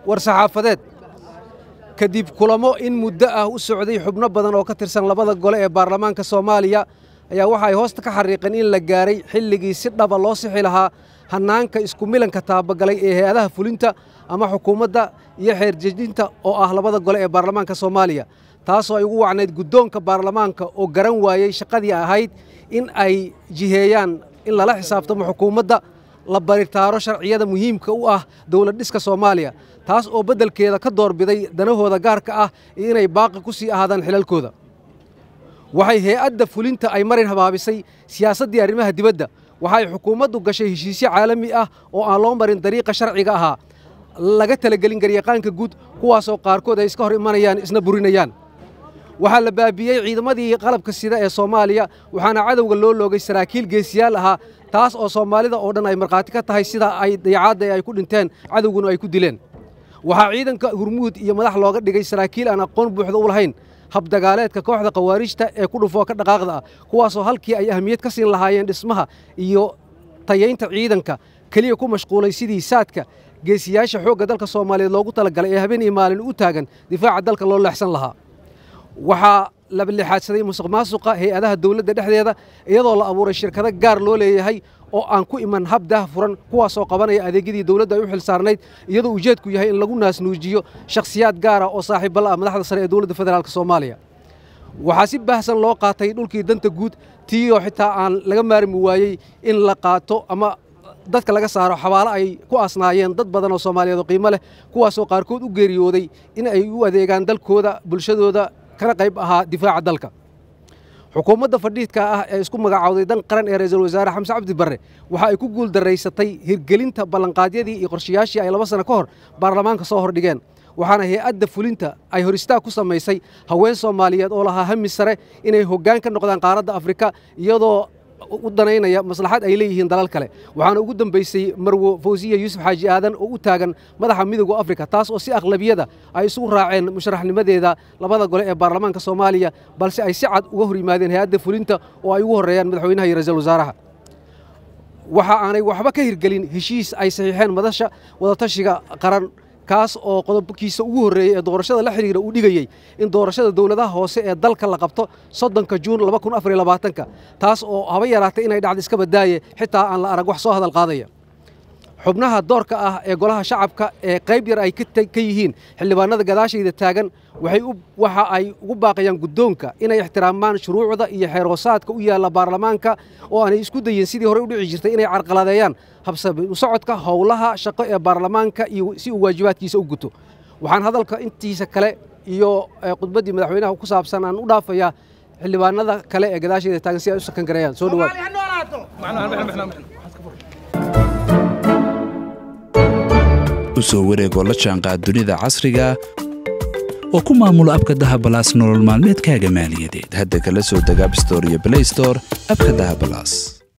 war-saxaafadeed kadib kulamo in muddo ah u socday xubno badan oo ka tirsan labada gole ee baarlamaanka soomaaliya ayaa waxa ay hoosta ka xariiqeen in la gaaray xilligii si dhaba loo sixi lahaa hannaanka isku milanka taabagalay ee hay-adaha fulinta ama xukuumadda iyo xeerjejinta oo ah labada gole ee baarlamaanka soomaaliya taasoo ay ugu wacnayd guddoonka baarlamaanka oo garan waayey shaqadii ahayd in ay jiheeyaan in lala xisaabtamo xukuumadda la baritaaro sharciyada muhiimka u ah dowlad dhiska soomaaliya taas oo beddelkeeda ka doorbiday danahooda gaarka ah iyo inay baaqi ku sii ahaadaan xilalkooda waxay hay-adda fulinta ay marin habaabisay siyaasaddii arrimaha dibadda waxay xukuumaddu gashay heshiisyo caalami ah oo aan loo marin dariiqa sharciga ahaa laga talagelin garyaqaanka guud kuwaasoo qaarkood ay iska hor imanayaan isna burinayaan waxaa la baabiyey ciidamadii qalabka sida ee soomaaliya waxaana cadowga loo loogay saraakiil geesiyaal ahaa taas oo soomaalida oo dhan ay markhaati ka tahay sida ay dayacaadda ay ku dhinteen cadowguna ay ku dileen waxaa ciidanka hurmuud iyo madax looga dhigay saraakiil aan aqoon buuxda u lahayn habdagaaleedka kooxda khawaarijta ee ku dhufoo ka dhaqaaqda ah kuwaasoo halkii ay ahmiyad ka siin lahaayeen dhismaha iyo tayaynta ciidanka keliya ku mashquulay sidii saadka geesiyaasha xoogga dalka soomaaliyeed loogu talagalay ee habeen iyo maalin u taagan difaaca dalka loo leexsan lahaa waxaa la lixaadsaday musuq maasuqa hay-adaha dowladda dhexdeeda iyadoo la abuuray shirkado gaar loo leeyahay oo aan ku iman hab daah furan kuwaasoo qabanaya adeegyadii dowladda ay u xil saarnayd iyadoo ujeedku yahay in lagu naasnuujiyo shakhsiyaad gaara oo saaxiibbala ah madaxda sare ee dowladda federaalk soomaaliya waxaa si baahsan loo qaatay dhulkii danta guud tiiyoo xitaa aan laga maarmi waayey in la qaato ama dadka laga saaro xabaalo ay ku asnaayeen dad badan oo soomaaliyeed oo qiimo leh kuwaasoo qaarkood u geeriyooday in ay u adeegaan dalkooda bulshadooda kana qayb ahaa difaaca dalka xukuumadda fadhiidka ah ee isku magacaawday dan qaran ee ra'iisul wasaare xamse cabdi barre waxa ay ku guul daraysatay hirgelinta ballanqaadyadii iyo qorshayaashii ay laba sano ka hor baarlamaanka soo hordhigeen waxaana hay-adda fulinta ay hor istaag ku samaysay haween soomaaliyeed oo lahaa hami sare inay hoggaan ka noqdaan qaaradda afrika iyadoo u danaynaya maslaxad ay leeyihiin dalal kale waxaana ugu dambaysay marwo fawsiya yuusuf xaaji aadan oo u taagan madaxa midooda afrika taas oo si aqlabiyada ay isugu raaceen musharaxnimadeeda labada gole ee baarlamaanka soomaaliya balse ay si cad uga hor yimaadeen hay-adda fulinta oo ay ugu horreeyaan madaxweynaha iyo ra-iisul wasaaraha waxa aanay waxba ka hirgelin heshiis ay saxiixeen madasha wadatashiga qaran kaas oo qodobkiisa ugu horreeyey ee doorashada la xidhiira uu dhigayey in doorashada dowladaha hoose ee dalka la qabto soddonka juun labakunifarylabaatanka taas oo haba yaraatay inay dhacdo iska badaaye xitaa aan la arag wax soo hadal qaadaya xubnaha doorka ah ee golaha shacabka ee qayb yar ay ka yihiin xildhibaanada gadaashayda taagan waxa ay ugu baaqayaan guddoonka inay ixtiraamaan shuruucda iyo xeerhoosaadka u yaalla baarlamaanka oo aanay isku dayin sidii horey u dhici jirtay inay carqaladeeyaan habsami u socodka howlaha shaqo ee baarlamaanka iyo si uu waajibaadkiisa u guto waxaan hadalka intiisa kale iyo khudbaddii madaxweynaha ku saabsan aan u dhaafayaa xildhibaanada kale ee gadaashayda taagan si ay u sakan gareeyaan soo dhawaad u soo wareegoo la jaanqaad dunida casriga oo ku maamulo abka dahabalaas nolol maalmeedkaaga maaliyadeed hadda kala soo deg abstore iyo blaystore abka dahabalaas